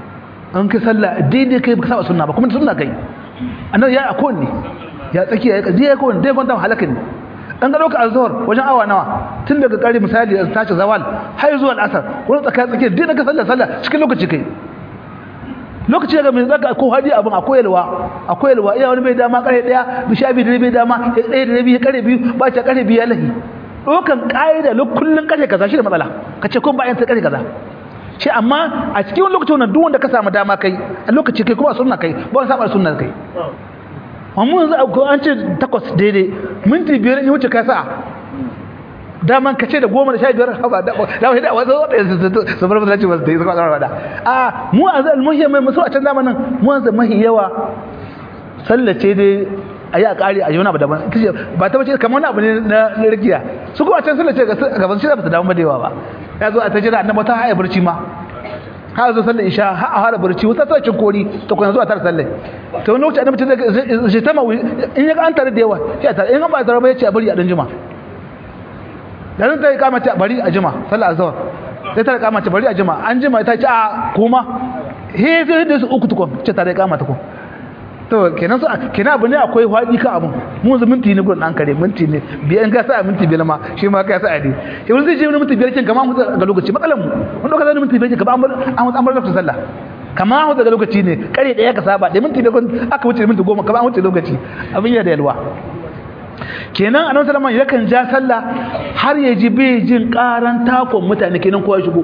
an kai sallah daidai kai baka saba sunna ba kuma sunna kai annabi ya akon ne ya tsakiya ya kaji ya akon dai kwanta halaka ne an ga dauka azhar wajen awa nawa tun daga kare misali a tashi zawal har zuwa al'asar wani tsaka tsakiya dai ka sallah sallah cikin lokaci kai lokaci daga mai zaka ko hadi abin akwai yalwa akwai yalwa iya wani bai dama kare daya bi sha biyu da bai dama ya tsaye da rabi kare biyu ba ta kare biyu ya lahi dokan kaida kullun kare kaza shi da matsala kace kun ba yan sai kare kaza shi amma a cikin wani lokacin wannan duk wanda ka samu dama kai a lokaci kai kuma sunna kai ba wani saba sunna kai amma yanzu an ce takwas daidai minti biyar in wuce ka sa'a daman ka ce da goma da sha biyar haba da da da wasu su bar masallaci ba su yi suka tsara da a mu a zai almuhiya mai musu a can zamanin mu an zai mahi yawa sallace dai a yi a ƙari a yi wani abu daban ba ta bace kamar wani abu ne na rikiya su kuma can sallace gaban shi da ba su damu da yawa ba ya zo a ta jira annaba ta haya barci ma ha zo sallar isha ha a fara barci wata ta cin kori ta kuma zuwa tar sallar to wani lokaci annabi ta zai ta ma in ya ga an tare da yawa sai ta in ba tare ba ya ce a bari a dan jima dan ta kama ta bari a jima sallar azhar sai ta kama ta bari a jima an jima ta ce a kuma he sai da su uku tukun ce ta kama ta kun to kenan su kenan abu ne akwai faɗi ka abun mu yanzu minti ne gurin an kare minti ne biyan ga sa minti biyar ma shi ma ka sa ne shi wani zai je minti biyar kin kamar mu ga lokaci matsalan mu wanda ka zai minti biyar kin kamar an an bar lokacin sallah kamar mu daga lokaci ne kare daya ka saba da minti biyar aka wuce minti goma kamar an wuce lokaci abin ya da yalwa kenan annabi sallallahu alaihi yakan ja sallah har ya ji bai jin karan takon mutane kenan kowa shigo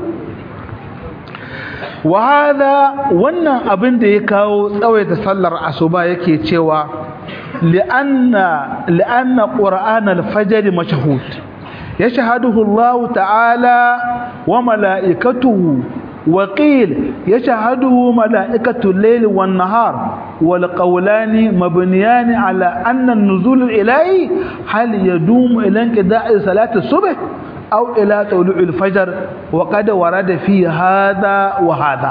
wa hada wannan abin da ya kawo tsawaita sallar asuba yake cewa li'anna li'anna qur'an al-fajr mashhud yashhaduhu Allah ta'ala wa mala'ikatuhu وقيل يشهده ملائكة الليل والنهار والقولان مبنيان على أن النزول الإلهي هل يدوم إلى انقضاء صلاة الصبح أو إلى طلوع الفجر وقد ورد في هذا وهذا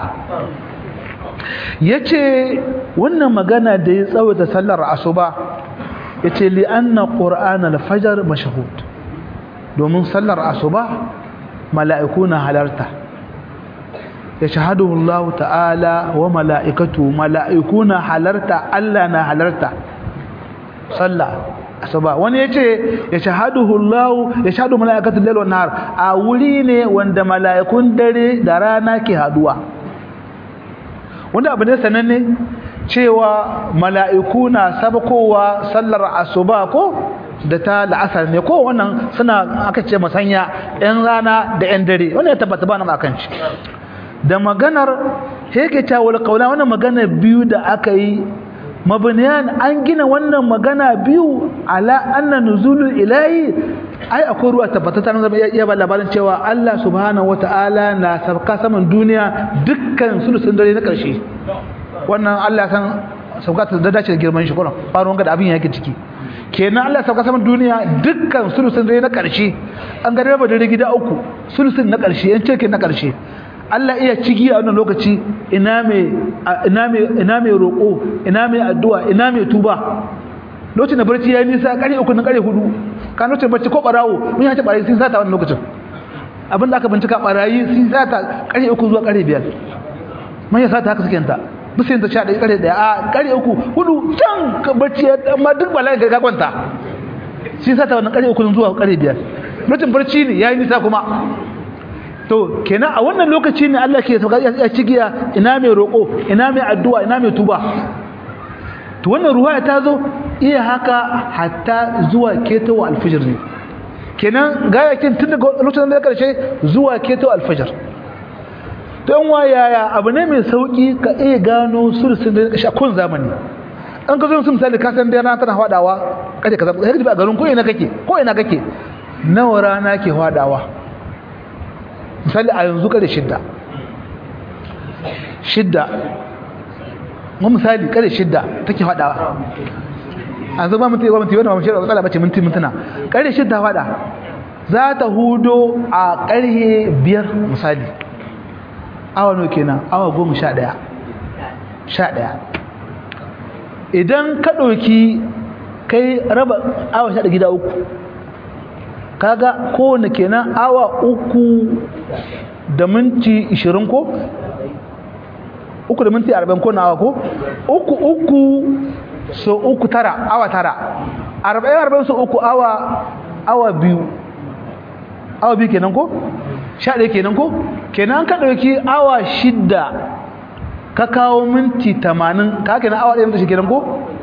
yace wannan magana da ya tsawaita sallar asuba yace li anna qur'an al-fajr mashhud domin sallar asuba mala'iku na halarta yashhaduhu Allah ta'ala wa mala'ikatu mala'iku na halarta Allah na halarta sallah asuba wani yace ya shahaduhu Allah ya shahadu malaikatul layl wan nahar a wuri ne wanda malaikun dare da rana ke haduwa wanda abu ne sananne cewa malaiku na sabkowa sallar asuba ko da ta la'asar ne ko wannan suna aka ce masanya yan rana da yan dare wannan ya tabbata ba na akan shi da maganar yake ta wal qawla wannan magana biyu da aka yi mabniyan an gina wannan magana biyu ala anna nuzulul ilahi ai akwai ruwa tabbatata nan zama iya ba labarin cewa Allah subhanahu wataala na sabka saman duniya dukkan sulusun dare na karshe wannan Allah san sabka ta da dace da girman shi kuma faruwan ga da abin yake ciki kenan Allah sabka saman duniya dukkan sulusun dare na karshe an ga raba dare gida uku sulusun na karshe yan ce na karshe Allah iya cigi a wannan lokaci ina mai ina mai ina mai roko ina mai addu'a ina mai tuba lokacin da barci yayi nisa kare uku na kare hudu kan lokacin barci ko barawo mun yace barayi sun sata wannan lokacin abin da aka bincika barayi sun sata kare uku zuwa kare biyar mun ya sata haka suke ta bisin ta 11 kare daya a kare uku hudu can barci amma duk bala'i ga kwanta sun sata wannan kare uku zuwa kare biyar lokacin barci ne yayi nisa kuma to kenan a wannan lokaci ne Allah ke sauka ya cigiya ina mai roko ina mai addu'a ina mai tuba to wannan ruwaya ta zo iya haka hatta zuwa ketawa alfajr ne kenan gayakin tun daga lokacin da karshe zuwa ketawa alfajr to yan wayaya abu ne mai sauki ka iya gano sulsun da kashi kun zamani an ka zo su misali ka san da rana tana hwadawa kaje kaza kai a garin ko ina kake ko ina kake nawa rana ke hwadawa misali a yanzu kare shidda shidda mu misali kare shidda take fadawa a zo ba mutai ba mutai wannan ba mu shirya matsala bace minti mintuna kare shidda fada za ta hudo a karhe biyar misali awa no kenan awa goma sha ɗaya sha ɗaya idan ka ɗauki kai raba awa sha gida uku kaga kowane kenan awa uku da minti ishirin ko uku da minti arba'in ko na awa ko uku uku so uku tara awa tara arba'in arba'in so uku awa awa biyu awa biyu kenan ko sha ɗaya kenan ko kenan ka ɗauki awa shidda ka kawo minti tamanin ka kenan awa ɗaya minti shi kenan ko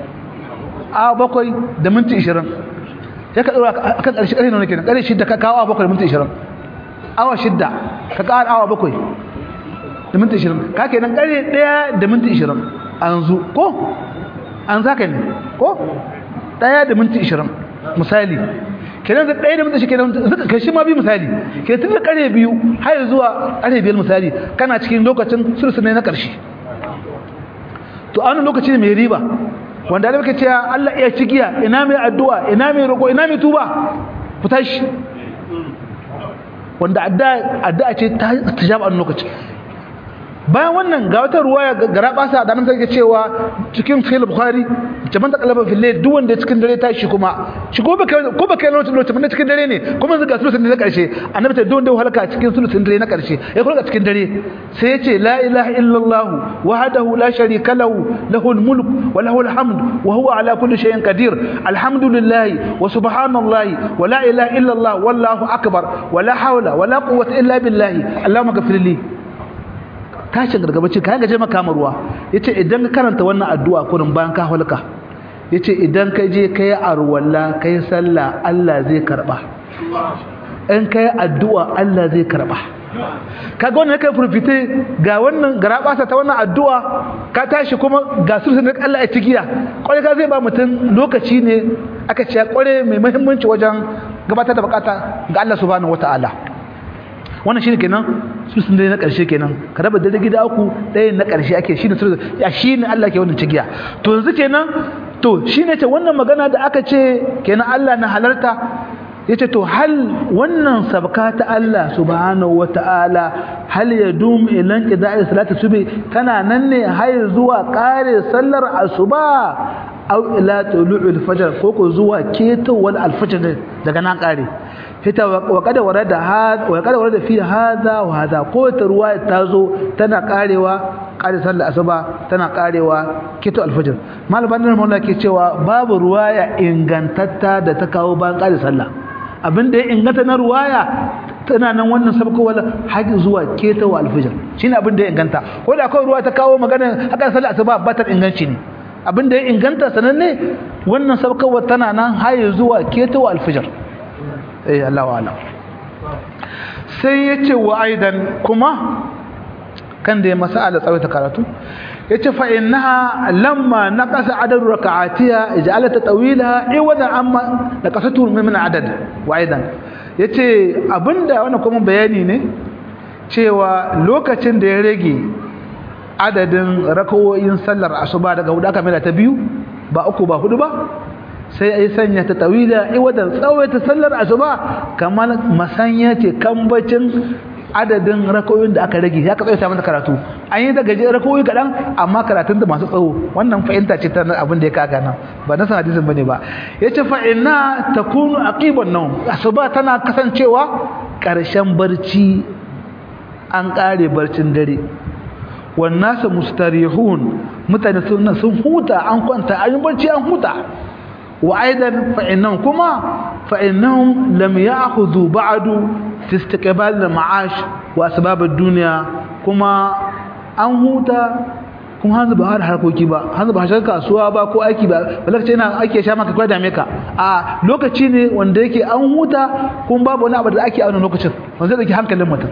awa bakwai da minti ishirin ya ka ɗaura a kan ƙarshe ƙarfe nuna kenan ƙarfe shidda ka kawo awa bakwai da minti ishirin awa shidda ka ƙara awa bakwai da minti ishirin ka kenan ƙarfe ɗaya da minti ishirin a yanzu ko an za ka ne ko ɗaya da minti ishirin misali kenan da ɗaya da minti kenan zuka kai shi ma bi misali ke tun da ƙarfe biyu har zuwa ƙarfe biyar misali kana cikin lokacin sulsune na ƙarshe to a wannan lokaci ne mai riba wanda da muke cewa Allah iya cigiya ina mai addu'a ina mai roƙo ina mai tuba ku tashi wanda addu'a ce ta tijaba a lokaci bayan wannan ga wata ruwaya gara basa da nan take cewa cikin sahih bukhari jaman ta kalaba fil layl duk wanda cikin dare tashi kuma shi ko ba ko ba kai lokacin lokacin na cikin dare ne kuma zuga sulusun na karshe annabi ta duk wanda halaka cikin sulusun dare na karshe ya kula cikin dare sai ya ce la ilaha illallah wahdahu la sharika lahu lahul mulk wa lahul hamd wa huwa ala kulli shay'in qadir alhamdulillah wa subhanallah wa la ilaha illallah wallahu akbar wa la hawla wa la quwwata illa billah allahumma ghfir li tashin gargabaci kayan gaje makama ruwa yace idan ka karanta wannan addu'a kurin bayan ka halka yace idan ka je kai arwalla kai sallah Allah zai karba in kai addu'a Allah zai karba kaga wannan kai furfite ga wannan garabasa ta wannan addu'a ka tashi kuma ga sulhun Allah ya tigiya kware ka zai ba mutum lokaci ne aka ce kware mai muhimmanci wajen gabatar da bukata ga Allah subhanahu wataala wannan shine kenan su sun dai na ƙarshe kenan ka raba da gida uku ɗaya na ƙarshe ake shine su ya shine Allah ke wannan cigiya to yanzu kenan to shine ce wannan magana da aka ce kenan Allah na halarta yace to hal wannan sabka ta Allah subhanahu wataala hal yadum ilan qida'i salati subhi tana nan ne har zuwa ƙare sallar asuba aw ila tulu'il fajr ko ko zuwa ketowar alfajr daga nan ƙare hita wa kada warada hada wa kada warada fi hada wa hada ko ta ruwaya ta zo tana karewa kare sallar asuba tana karewa kito alfajr malaman nan mawla ke cewa babu ruwaya ingantatta da ta kawo bayan kare sallah abinda ya inganta na ruwaya tana nan wannan sabko wala haji zuwa keto alfajr shine abinda ya inganta ko da akwai ruwa ta kawo magana hakan sallar asuba ba ta inganci ne abinda ya inganta sananne wannan sabko tana nan haji zuwa keto alfajr eh Allah wa alam sai yace wa aidan kuma kan da ya masala tsawaita karatu yace fa innaha lamma naqasa adadu rak'atiha ij'alat tawila iwadan amma naqasatu min adad wa aidan yace abinda wannan kuma bayani ne cewa lokacin da ya rage adadin rakawoyin sallar asuba daga hudu aka mila ta biyu ba uku ba hudu ba sai ai sanya ta tawila iwadan tsawaita sallar asuba kamar masanya ce kambacin adadin rakoyin da aka rage ya ka tsawaita mata karatu an yi daga je rakoyi kaɗan amma karatun da masu tsawo wannan fahimta ce ta abin da ya kaga nan ba na san hadisin bane ba yace fa inna takunu aqiban nawm asuba tana kasancewa ƙarshen barci an ƙare barcin dare wannan su mustarihun mutane sun huta an kwanta an yi barci an huta وأيضا فإنهم كما فإنهم لم يأخذوا بعد في استقبال المعاش وأسباب الدنيا كما أنهوتا kuma hanzu ba har harkoki ba hanzu ba har kasuwa ba ko aiki ba balaka ce na ake sha maka kwai dame ka a lokaci ne wanda yake an huta kuma babu wani abu da ake a wannan lokacin wanda zai dauki hankalin mutum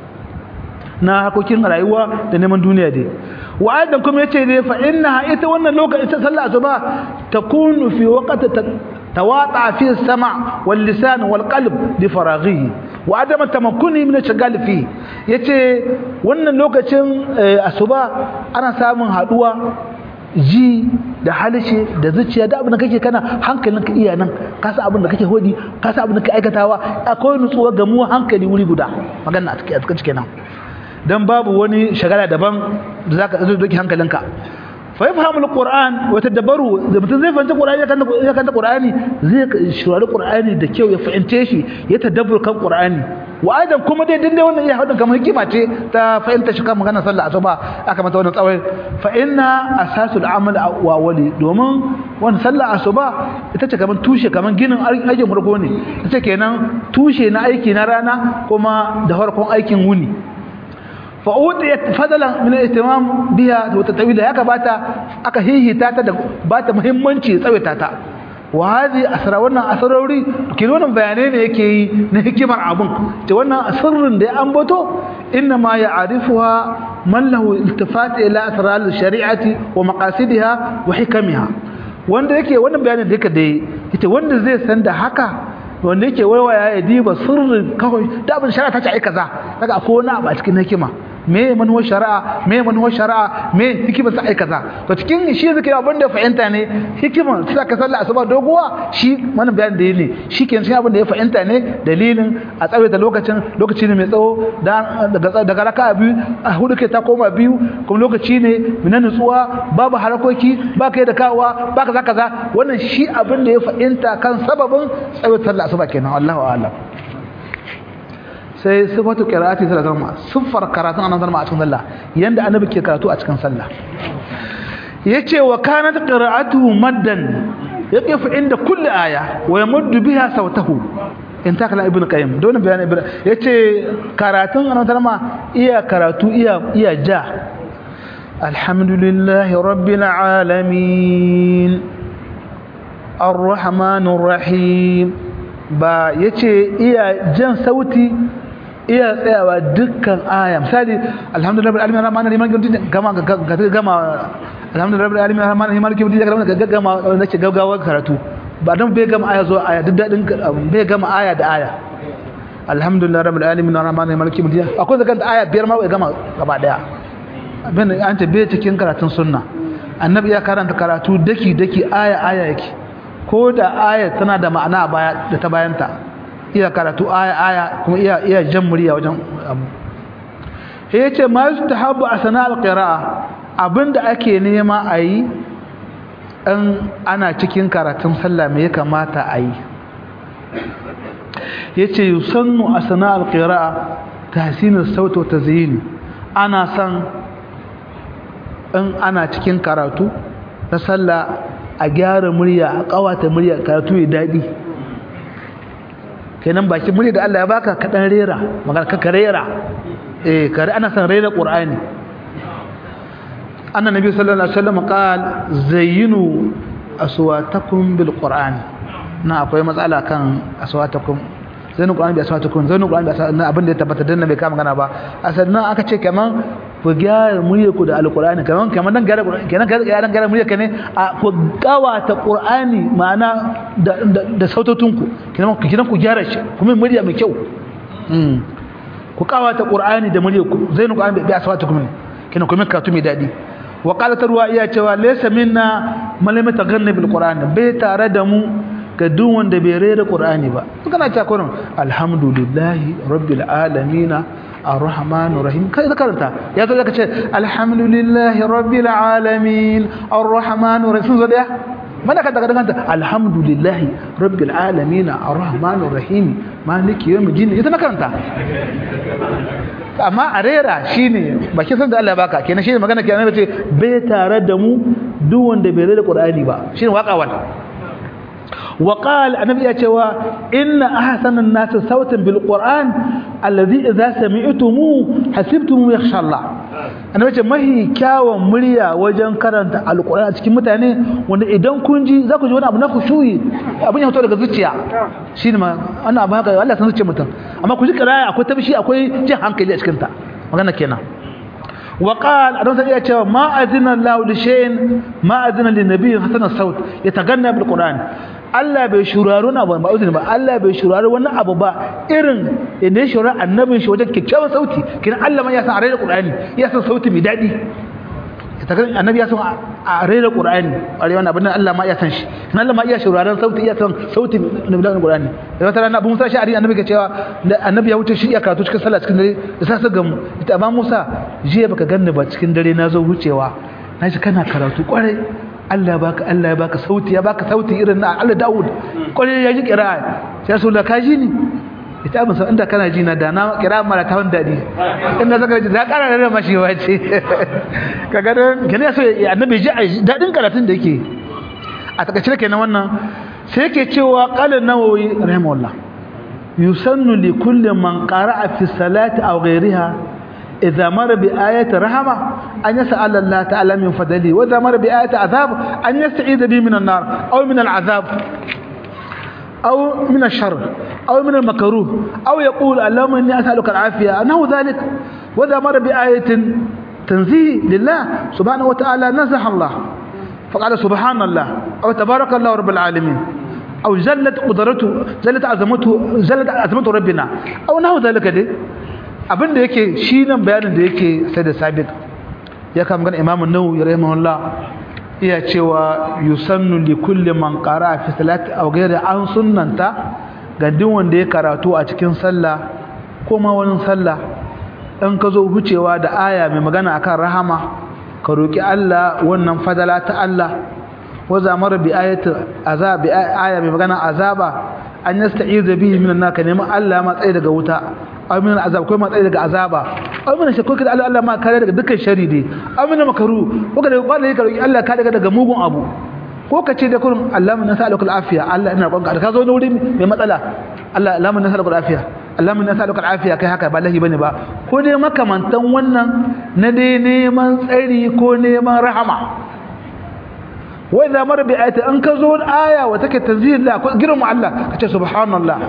na harkokin rayuwa da neman duniya dai wa aidan kuma yace dai fa innaha ita wannan lokacin ita sallah asuba takunu fi waqti tawata fi sama wal lisan wal qalb li faraghihi wa adama tamakkuni min shagal fi yace wannan lokacin asuba ana samun haduwa ji da halishe da zuciya da abin da kake kana hankalinka iya nan ka san abin da kake hodi ka san abin da kake aikatawa akwai nutsuwa ga mu hankali wuri guda magana a cikin cikin nan dan babu wani shagala daban da zaka zo doki hankalinka fa yafhamu alquran wa tadabbaru da mutum zai fahimci qur'ani ya kanta qur'ani zai shurari qur'ani da kyau ya fahimce shi ya tadabbur kan qur'ani wa aidan kuma dai dinde wannan iya hadin kamar hikima ce ta fahimta shi kan magana sallah asuba aka mata wannan tsawai fa inna asasul amal wa wali domin wannan sallah asuba ita ce kamar tushe kamar ginin aikin farko ne ita kenan tushe na aiki na rana kuma da farkon aikin wuni fa utiyat fadalan min al-ihtimam biha wa tatawila ya kabata aka hihita ta da bata muhimmanci tsawaita ta wa hadhi asra wannan asrarori kin wannan bayanai ne yake yi na hikimar abun ce wannan asrrin da ya ambato inna ma ya'rifuha man lahu iltifat ila asrar al-shari'ati wa maqasidiha wa hikamiha wanda yake wannan bayanin da yake dai yace wanda zai san da haka wanda yake waiwaya ya diba sirrin kawai da abin shari'a ta ce ai kaza daga akwai wani abu a cikin hikima me manuwar shari'a me manuwar shari'a me hikimar sa ai kaza to cikin shi zai abin da fahimta ne hikimar sa ka sallah asuba doguwa shi wannan bayanin da ne shi ke shi abin da ya fahimta ne dalilin a tsawaita lokacin lokaci ne mai tsawo daga daga raka'a biyu a hudu ke ta koma biyu kuma lokaci ne na nutsuwa babu harakoki ba kai da kawowa ba kaza kaza wannan shi abin da ya fahimta kan sababin tsawaita sallah asuba kenan Allahu a'lam sai sifatu qira'ati sallallahu alaihi wasallam siffar karatun annabi sallallahu alaihi wasallam yanda annabi ke karatu a cikin sallah yace wa kanat qira'atuhu maddan yaqif inda kulli aya wa yamuddu biha sawtahu inta kala ibnu qayyim don bayan ibnu yace karatun annabi sallallahu iya karatu iya iya ja alhamdulillahi rabbil alamin arrahmanir rahim ba yace iya jan sauti iya tsayawa dukkan aya misali alhamdulillah rabbil alamin rahmanir rahim gama gama alhamdulillah rabbil alamin rahmanir rahim maliki yawmiddin gama gama nake gaggawa karatu ba dan bai gama aya zo aya duk dadin bai gama aya da aya alhamdulillah rabbil alamin rahmanir rahim maliki yawmiddin akwai zakan aya biyar ma bai gama gaba daya abin an ce bai cikin karatun sunna annabi ya karanta karatu daki daki aya aya yake ko da aya tana da ma'ana baya da ta bayanta iya karatu aya aya kuma iya iya jan murya wajen abu sai yace ma yustahabu asna alqira'a abinda ake nema ayi in ana cikin karatun sallah me ya kamata ayi yace yusannu asna alqira'a tahsin as-sawt wa tazyin ana san in ana cikin karatu na sallah a gyara murya a kawata murya karatu ya dadi kenan baki murya da Allah ya baka ka dan rera magana ka rera eh kare ana san rera qur'ani anna nabi sallallahu alaihi wasallam qal zayyinu aswatakum bil qur'an na akwai matsala kan aswatakum zainu qur'ani bi aswatakum zainu qur'ani bi aswatakum abin da ya tabbata dan bai kama magana ba asannan aka ce kaman ku gyara murya ku da alqur'ani kaman kaman dan gyara qur'ani kenan ga dan gyara murya ka ne a ku gawata qur'ani ma'ana da da sautotun ku kenan ku kenan ku gyara shi kuma murya mai kyau mm ku kawata qur'ani da murya ku zainu qur'ani bi aswatakum kenan kuma karatu mai dadi wa qalat ruwaya cewa laysa minna man lam yataghanna bil qur'ani bai tare da mu ga duk wanda bai rera qur'ani ba kana ta kurin alhamdulillahi rabbil alamin arrahmanir rahim kai zakarta ya zo zaka ce alhamdulillahi rabbil alamin arrahmanir rahim zo da mana ka daga kanta alhamdulillahi rabbil alamin arrahmanir rahim maliki yawmiddin ita na karanta amma a rera shine baki san da Allah ya baka kenan shine magana kenan ce bai tare da mu duk wanda bai rera qur'ani ba shine waka wannan وقال النبي يا cewa ان احسن الناس صوتا بالقران الذي اذا سمعتموه حسبتم يخشى الله annabi ce mahi kyawun murya wajen karanta alqur'ani a cikin mutane wanda idan kun ji za ku ji wani abu na khushuyi abin ya fito daga zuciya shine ma ana abu haka Allah san zuciyar mutum amma ku ji kiraya akwai tabshi akwai jin hankali a cikin ta magana kenan وقال أنا سأقول يا ما أذن الله لشيء ما أذن للنبي حسن الصوت يتغنى بالقرآن Allah bai shuraro na ba uzuri ba Allah bai shuraro wani abu ba irin inda ya shuraro annabin shi wajen kyakkyawan sauti kin Allah ma ya san a rera Qur'ani ya san sauti mai dadi ta kan annabi ya san a rera Qur'ani are wannan abin Allah ma ya san shi kin Allah ma iya shuraron sauti ya san sauti mai dadi Qur'ani da wata rana Abu Musa Sha'ari annabi ke cewa annabi ya wuce shi ya karatu cikin sallah cikin dare da sa su gamu ita amma Musa jiya baka ganni ba cikin dare na zo wucewa na ji kana karatu kwarai Allah ya baka Allah ya baka sauti ya baka sauti irin na Allah Dawud kwarai ya ji kira'a sai Rasulullah ka ji ni ita abin inda kana ji na da na kira mara ta wani daɗi inda zaka ji za ƙara da mashi wace kaga da gane so annabi ji daɗin karatun da yake a takaice kenan wannan sai yake cewa qala nawawi rahimahullah yusannu li kulli man qara'a fi salati aw ghayriha idza mara bi ayati rahama an yas'ala Allah ta'ala min fadli wa idza mara bi ayati azab an yasta'id bi min an-nar aw min al-azab أو من الشر أو من المكروه أو يقول اللهم إني أسألك العافية أنه ذلك وإذا مر بآية تنزيه لله سبحانه وتعالى نزح الله فقال سبحان الله أو تبارك الله رب العالمين أو جلت قدرته جلت عظمته جلت عظمته ربنا أو نحو ذلك دي abin da yake shi nan bayanin da yake sai da sabit ya kama gan imamu nau ya rahimahullah iya cewa yusannu li kulli man qara fi salati aw ghayri an sunnanta ga duk wanda ya karatu a cikin sallah ko ma wani sallah in ka zo hucewa da aya mai magana akan rahama ka roki Allah wannan fadala ta Allah wa zamar bi ayati azab bi aya mai magana azaba an yasta'iza bihi minan nar ka nemi Allah ma tsaye daga wuta aw min azab ko ma tsaye daga azaba aw min shakku kada Allah Allah ma kare daga dukkan sharri dai aw min makaru ko kada ba ka roki Allah kare daga mugun abu ko ka ce da kullum Allah mun nas'aluka al-afiya Allah ina roƙonka ka zo wuri mai matsala Allah Allah mun nas'aluka al-afiya Allah mun nas'aluka al-afiya kai haka ba lahi bane ba ko dai makamantan wannan na dai neman tsari ko neman rahama wa idza mara bi ayati an ka zo aya wa take tanzil la ko girma Allah ka ce subhanallah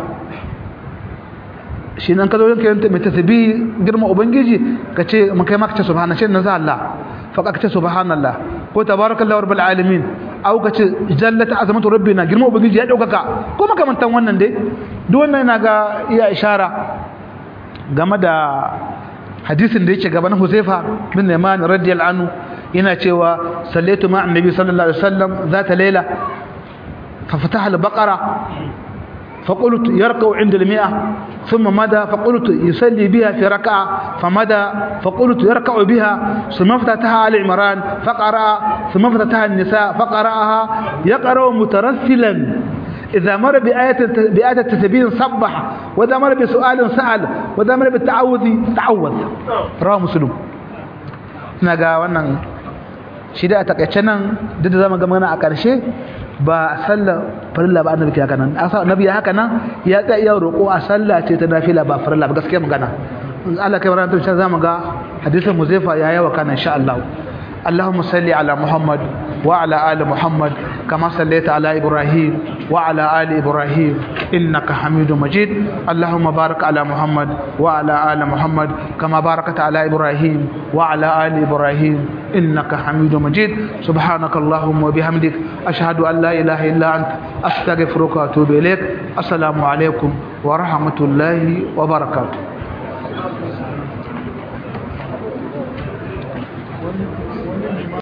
shi nan ka zo yanka mai tasbihi girma ubangiji ka ce mun kai maka ce subhanallah shi nan za Allah fa ka ce subhanallah ko tabarakallahu rabbil alamin au ka ce jallat azamatu rabbina girma ubangiji ya daukaka ko makamantan wannan dai duk wannan yana ga iya ishara game da hadisin da yake gaban Huzaifa bin Yaman radiyallahu anhu yana cewa sallaitu ma annabi sallallahu alaihi wasallam zata layla fa fataha al-baqara فقلت يركع عند المئة ثم مدى فقلت يصلي بها في ركعة فمدى فقلت يركع بها ثم افتتها على عمران فقرأ ثم افتتها النساء فقرأها يقرأ مترسلا إذا مر بآية بآية التسبيح صبح وإذا مر بسؤال سأل وإذا مر بالتعوذ تعوذ رواه مسلم نجا wannan shi da a takaice nan duk da zama ga magana a ƙarshe ba sallar farilla ba annabi haka nan annabi ya haka nan ya tsaya iya roƙo a sallah ce ta nafila ba farilla ba gaskiya magana Allah kai ranar tun zamu ga hadisin Muzaifa ya yawa kana insha Allah اللهم صل على محمد وعلى آل محمد كما صليت على إبراهيم وعلى آل إبراهيم إنك حميد مجيد اللهم بارك على محمد وعلى آل محمد كما باركت على إبراهيم وعلى آل إبراهيم إنك حميد مجيد سبحانك اللهم وبحمدك أشهد أن لا إله إلا أنت أستغفرك وأتوب إليك السلام عليكم ورحمة الله وبركاته